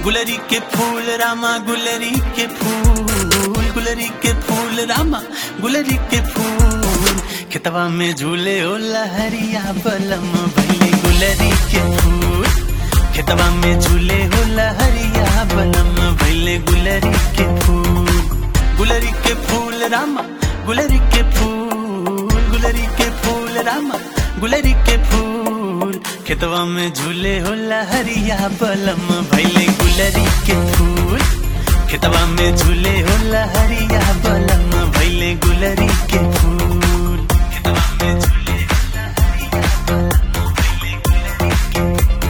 गुलरी के फूल रामा गुलरी के फूल गुलरी के फूल रामा गुलरी के फूल खेतवा में झूले ओ लहरिया बलम भैले गुलरी के फूल खेतवा में झूले हो लहरिया बलम भैले गुलरी के फूल गुलरी के फूल रामा गुलरी के फूल गुलरी के फूल रामा गुलरी के फूल खेतवा में झूले हो लहरिया बलम भैले गुलरी के फूल खेतवा में झूले हो लहरिया बलम भैले गुलरी के फूल खेतवा में झूले हो लहरिया बलम भैले गुलरी के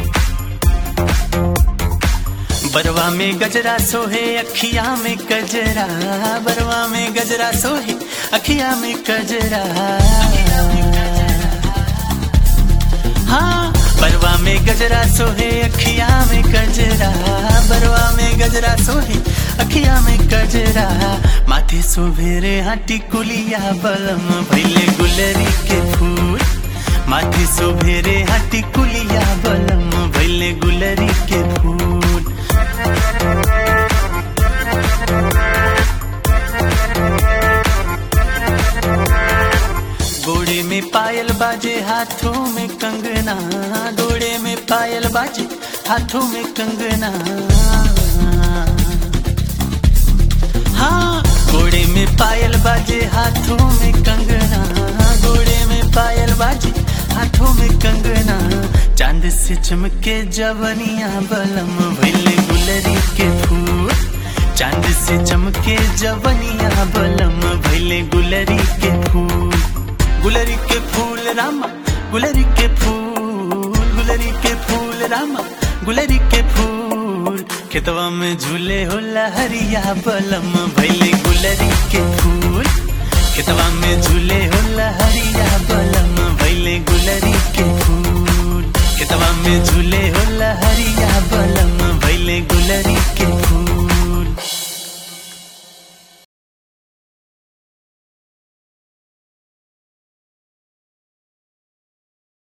बरवा में गजरा सोहे अखिया में गजरा बरवा में गजरा सोहे अखिया में गजरा हाँ बरवा में गजरा सोहे अखिया में गजरा बरवा में गजरा सोहे अखिया में गजरा माथे सुभेरे हाटी कुलिया बलम भैले गुलरी के फूल माथे सुभेरे हाटी कुलिया बलम भैले गुलरी के फूल गोड़े में पायल बाजे हाथों में कंगना गोड़े में पायल बाजे हाथों में कंगना हाँ गोड़े में पायल बाजे हाथों में कंगना गोड़े में पायल बाजे हाथों में कंगना चांद से चमके जवनिया बलम भैले गुलरी के फूल चांद से चमके जवनिया बलम भैले गुलरी के फूल गुलरी के फूल रामा गुलरी के फूल गुलरी के फूल रामा गुलरी के फूल खेतवा में झूले हो लहरिया बलम भैले गुलरी के फूल खेतवा में झूले हो लहरिया